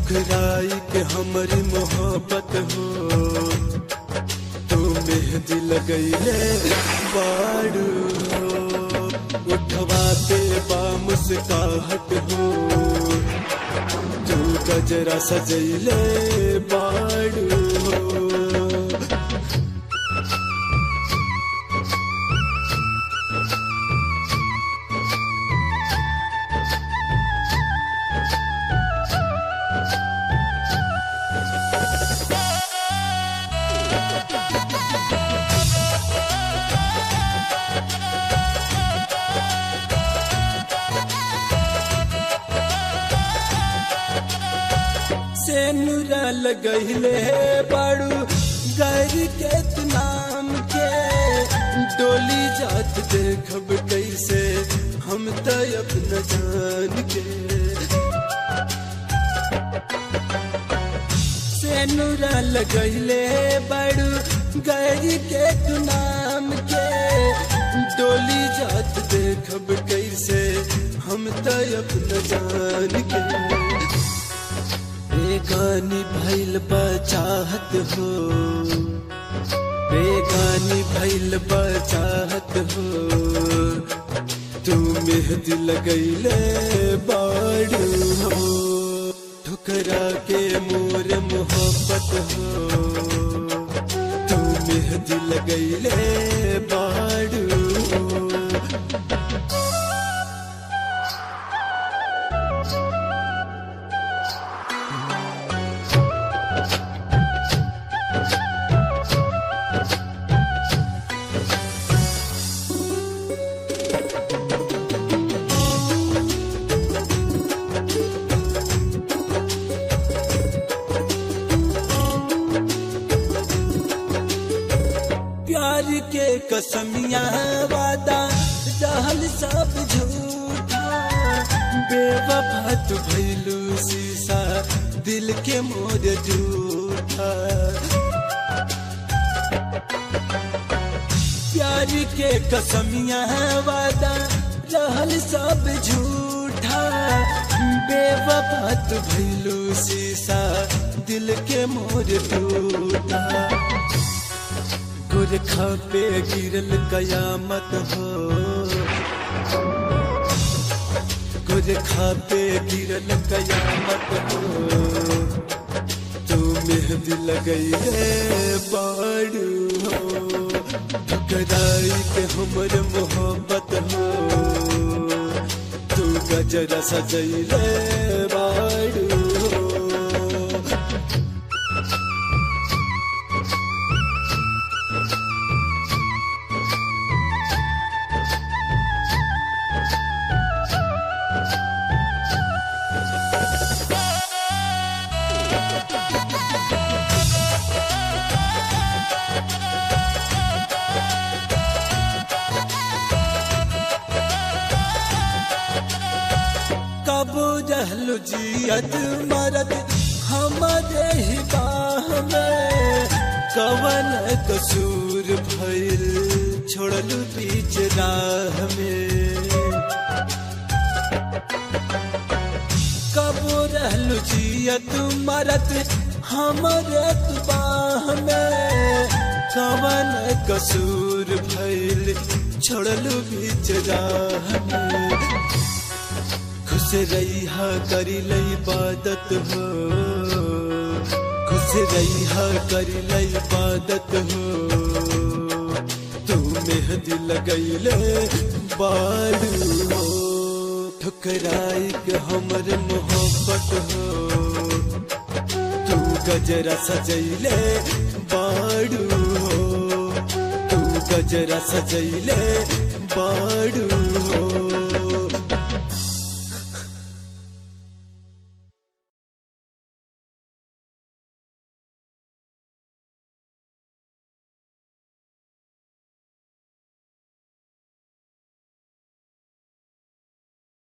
ठुकराई के हमारी मोहब्बत हो तू मेहंदी लगैले बाड़ू हो उठवा पे बा मुस्काहट हो तू गजरा सजैले बाड़ू हो से नुरा लगैले बाड़ू गैर के नाम के डोली जात देखब कैसे हम त अपना जान के से नुरा लगैले बाड़ू गैर के नाम के डोली जात देखब कैसे हम त अपना जान के बेगानी भैल बचाहत हो बेगानी भैल बचाहत हो तू मेहंदी लगैले बाड़ू हो ठुकरा के मोर मोहब्बत हो तू मेहंदी लगैले बाड़ू हो प्यार के कसमिया वादा रहल सब झूठा बेवफा तू भैलू शीशा दिल के मोर झूठा प्यार के कसमिया वादा रहल सब झूठा बेवफा तू भैलू शीशा दिल के मोर टूटा गुरखा पे गिरल कयामत हो गुरखा पे गिरल कयामत हो तू मेहंदी लगई रे बाड़ू हो ठुकराई के हमर मोहब्बत हो तू गजरा सजैले बाड़ू हो कबो रहलु जियत मरद हमारे ही बाह में कवन कसूर भइल छोड़लु बीच राह में कबो रहलु जियत मरद हमारे बाह में कवन कसूर भइल छोड़लु बीच राह में खुश रही करी लई इबादत हो खुश रही करी लई इबादत हो तू मेहंदी लगैले बालू हो ठुकराई के हमर मोहब्बत हो तू गजरा सजैले बाड़ू हो तू गजरा सजैले बाड़ू हो